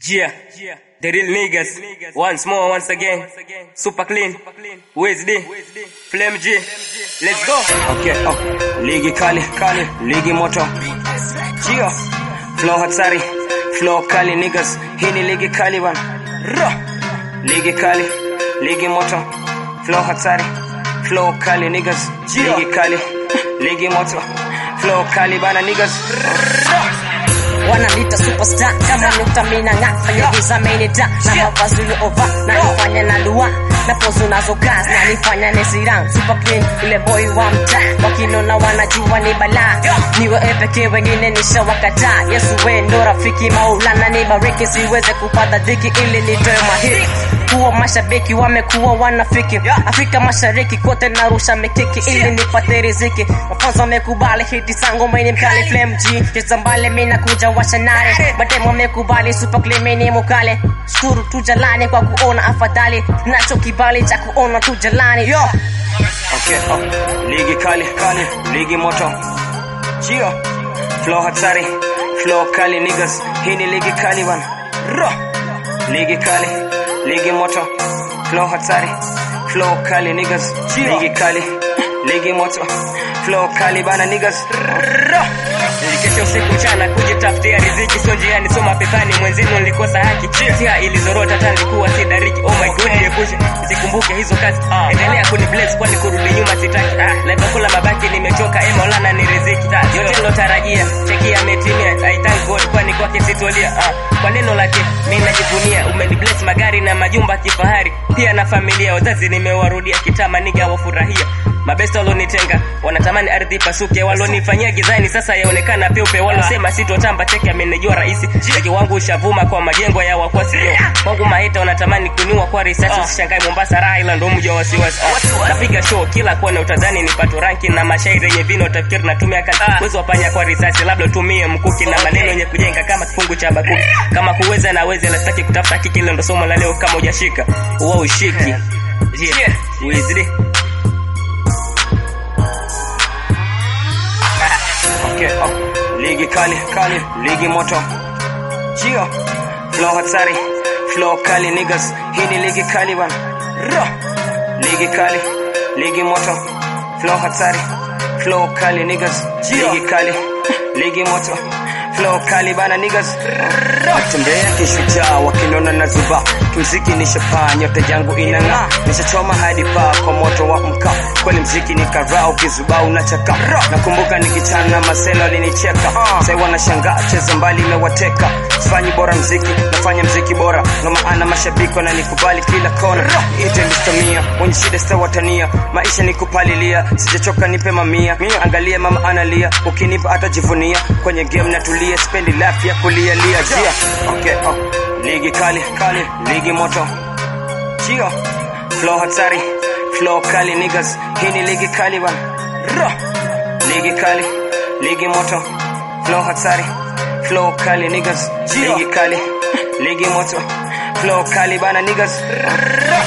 Yeah, the real niggas. Once more, once again. Super clean. Where's the Flame G? Let's go. Okay, oh. Ligi kali, kali, ligi moto. Gio. Flow hatari, flow kali niggas. Hii ni ligi kali bana. Ro. Ligi kali, ligi moto. Flow hatari, flow kali niggas. Ligi kali, ligi moto. Flow kali bana niggas. Ro. wananiita superstar kama nukta mina ng'a fanya giza menita na mavazi uliova na nifanya na lua na pozu nazo gas na nifanya nesirang super clean ule boy wa mtaa wakinona wanajua ni balaa niwe pekee wengine nishawakataa yesu we ndo rafiki maulana nibariki siweze kupata dhiki ili nitoe mahiri kuwa mashabiki wamekuwa wanafiki afrika mashariki kote narusha mikiki ili nipate riziki mafanzo wamekubali hiti zangu mini mkali flame g cheza mbali mina kuja washanare mademo wamekubali super clean mini mukale shukuru tu jalani kwa kuona afadhali nacho kibali cha kuona tu jalani yo Okay, oh. Ligi kali, kali, ligi moto. Gio. Flow hatari, flow kali niggas. Hii ni ligi kali bana. Ro. Ligi kali, ligi moto. Flow hatari, flow kali niggas. Ligi kali, ligi moto. Flow kali bana niggas. Ro. Nilikesha usiku mchana kujitafutia riziki, sio njiani, soma pepani, mwenzenu nilikosa haki, tia ilizorota hata nilikuwa si dariki. Oh my god, niepushe sikumbuke hizo kazi, endelea kuni bless, kwani kurudi nyuma sitaki. Ah, leta kula mabaki, nimechoka, eh Maulana ni riziki, yote nilotarajia, cheki ametimia. I thank God, kwani kwake sitolia. Ah, kwa neno lake mimi najivunia, umeni bless magari na majumba kifahari, pia na familia, wazazi nimewarudia, kitama niga wafurahia mabesta walonitenga wanatamani ardhi pasuke, walonifanyia gizani sasa yaonekana peupe, walosema sitotamba cheki amenijua rahisi. Cheki wangu ushavuma kwa majengo ya wakwasi yo wangu maheta wanatamani kuniua kwa risasi. Usishangae Mombasa raha, ila ndo mji wa wasiwasi. Ah, Napiga show kila kona, utadhani nipato ranki na mashairi yenye vino, utafikiri natumia kazi uwezo wapanya kwa risasi, labda utumie mkuki na maneno yenye kujenga kama kifungu cha Habakuki. Kama kuweza na wezi, sitaki kutafuta kiki, ile ndo somo la leo. Kama hujashika uwa ushiki yeah. Wizard. Okay, oh. Ligi kali, kali, ligi moto. Gio. Flow hatari, flow kali niggas. Hii ni ligi kali bana. Ro. Ligi kali, ligi moto. Flow hatari, flow kali niggas. Ligi kali, ligi moto. Flow kali bana niggas. Ro. Tembea kishujaa wakinona na zuba. Kimziki nishapaa, nyota yangu inang'aa. Nishachoma hadi paa kwa moto wa mkaa. Kweli mziki ni karaa, ukizubaa unachaka. Nakumbuka nikichana maselo alinicheka. Sai wanashangaa, cheza mbali imewateka. Sifanyi bora mziki, nafanya mziki bora. Ndo maana mashabiki wananikubali kila kona. Ite mistomia, wenye shida sitawatania. Maisha ni kupalilia, sijachoka nipe mamia. Angalia mama analia, ukinipa atajivunia. Kwenye game natulia, spendi life ya kulia lia. Jia, okay, oh. Ligi kali, kali, ligi moto. Gio, flow hatari, flow kali niggas. Hii ni ligi kali bana. Ro. Ligi kali, ligi moto. Flow hatari, flow kali niggas. Ligi kali, ligi moto. Flow kali bana niggas. Ro.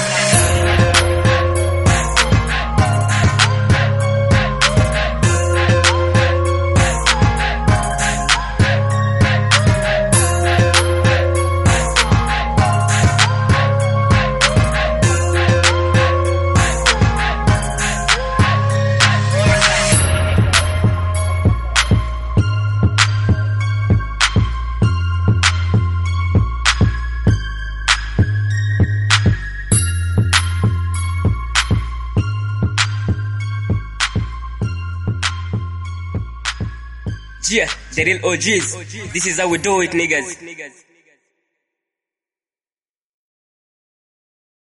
Yeah, the real OGs. This is how we do it, niggas.